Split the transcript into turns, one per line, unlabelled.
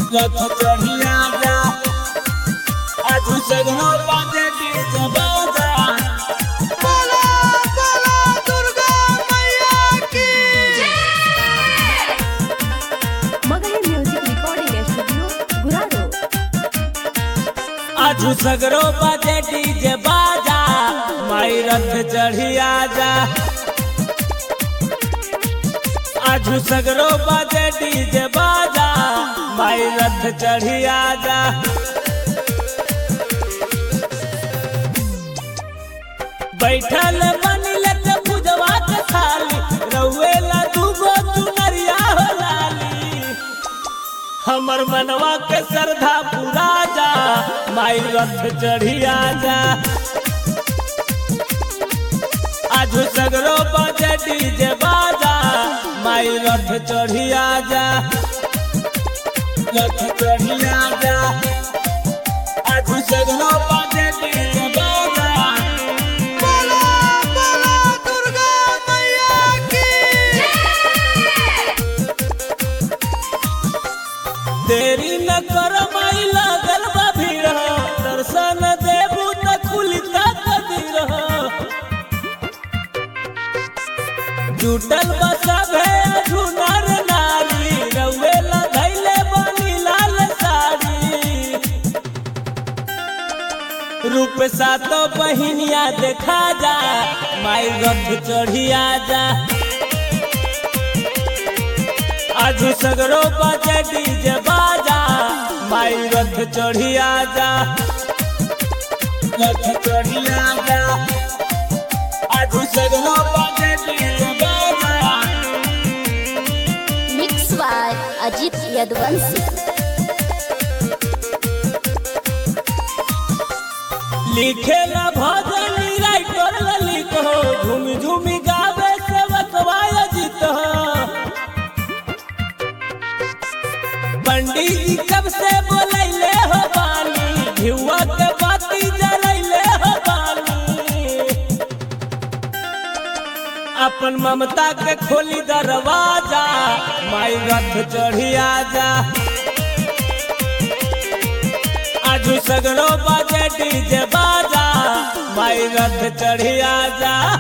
रथ चढ़िया जा आज सगनो बाजे डीजे बाजा
बोला बोला दुर्गा मैया की
मगही म्युझिक रेकॉर्डिंग स्टुडिओ गुराडो
आज सगरो बाजे डीजे बाजा माई रथ चढ़िया जा आज सगरो बाजे डीजे बाजा माई रथ चढ़िया जा बैठल बनिल के पूजवा के थाली रउएला दूगो चुनरिया हो लाली हमर मनवा के श्रद्धा पूरा जा माई रथ चढ़िया जा आज सगरो बजे डीजे बाजा माई रथ चढ़िया जा रथ चढ़िया जा आज सगरो बजे डीजे बाजा
बोला बोला दुर्गा मैया की
देरी न कर माई लागल बा भीड़ हो, दर्शन देबू त खुली कदीर हो जुटल बा सभे झुनर नारी रउए धैले बनी लाल साड़ी रूप सातो बहिनिया देखा जा माई रथ चढ़िया जा आज सगरो बाजे डीजे बाजा माई रथ चढ़िया जा रथ चढ़िया जा आज सगरो बाजे डीजे बाजा
मिक्स बाय अजित यदवंशी
लिखेला भजन राइटर ललित हो झूम झूम गावे से बतवाय जीत हो पंडित जी कब से बोलैले हो बानी भिउआ के बाती जलैले हो बानी अपन ममता के खोली दरवाजा माई रथ चढ़िया जा आजू सगरो बाजे डीजे बाजा माई रथ चढ़िया जा